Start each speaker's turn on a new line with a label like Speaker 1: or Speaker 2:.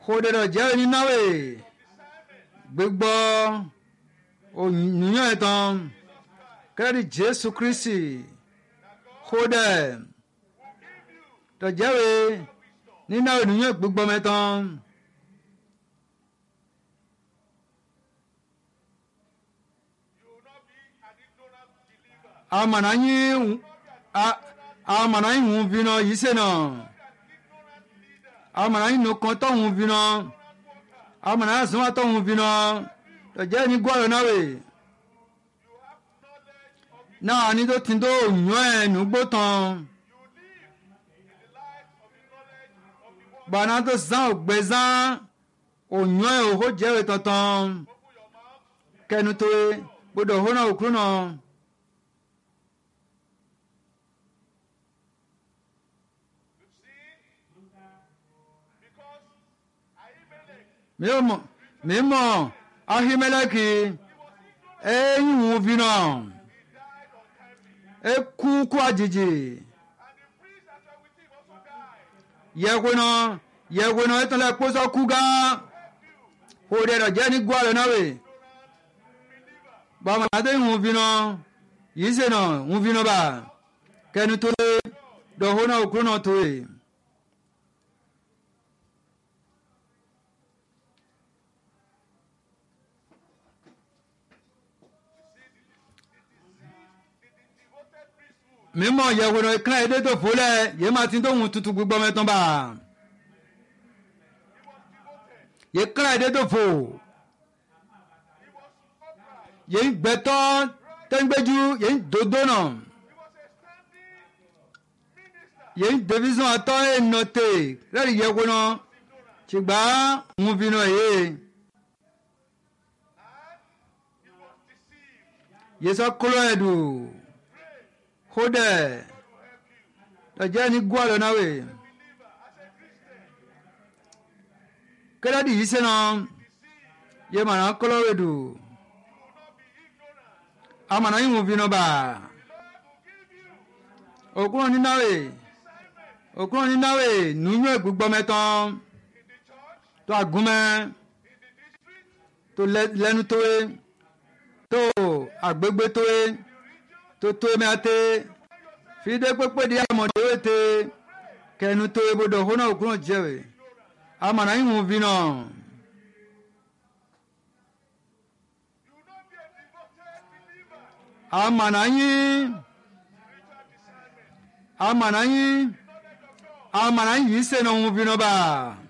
Speaker 1: kódédọ̀ jẹ́ onínáwó gbígbọ́ òyìnbó ẹ̀tàn kẹ́rẹ́dì jésù kristi kódẹ̀ tọ̀jẹ́wé nínú òyìnbó gbígbọ́ mẹ́tàn.
Speaker 2: You will not be an ignorant believer.
Speaker 1: amana yin amana yin hun vina yi se na amana yin no kan to hun vina amana sun wa to hun vina to je ni gwa na we na ani to tin do yan e nu gbo tan bana to san ogbezan oyan e o ho je we tantan kẹnu tó e gbọ́dọ̀ hóná òkúrú náà.
Speaker 2: You see? Because Ahimelech,
Speaker 1: mi ò mọ̀ mi mọ̀ ahimeleki ẹ̀yìn wù fi náà ẹ kú kú àjèjì
Speaker 2: and the priests that were with him also died.
Speaker 1: yẹ̀wò náà yẹ̀wò náà ẹ̀ tán lẹ́ kpọ́sọ́ kú gá kó dẹ̀ dọ̀ jẹ́ ní gbọ́ àlọ́ náà wẹ̀ bàmà àti wù fi náà yìí sè náà wù fi náà bá kẹnu tó lé dọ̀ hóná òkúrú náà tó yẹ.
Speaker 2: Devoted priesthood.
Speaker 1: mímọ yẹ̀wò náà kílá èdè tó fò lẹ̀ yé máa ti tó hùn tutù gbígbọ́ mẹ́tàn bá yé kílá èdè tó fò yé ń gbẹtọ́ tẹ́ńgbẹ́jú yé ń dodo náà
Speaker 2: He was a standing minister.
Speaker 1: yé ń division àtọ́ ènà tè lẹ́rìí yẹ̀wò náà ṣùgbọ́n ń fi náà yé
Speaker 2: He was deceived.
Speaker 1: yé sọ kúlọ̀ ẹ̀dù kódẹ̀ lọ́jọ́ ní gbọ́ àlọ́ náà wẹ̀ kẹ́lẹ́dì yìí sẹ́nà yé màrà kúlọ̀ ẹ̀dù. amana yi ŋun fi nɔba okuro ninawe okuro ninawe nunyɔ gbugbɔmɛtɔn tó agumɛ tó lɛ- lɛnu towe tó agbegbe towe tó towe mɛate fide kpekpe di amɔdewe te kɛnu towe bodo hona okuro jɛwe amana yi ŋun fi nɔ
Speaker 2: You will not be a devoted believer.
Speaker 1: amana yi amana yi amana yi yi se na ŋun fi nɔba.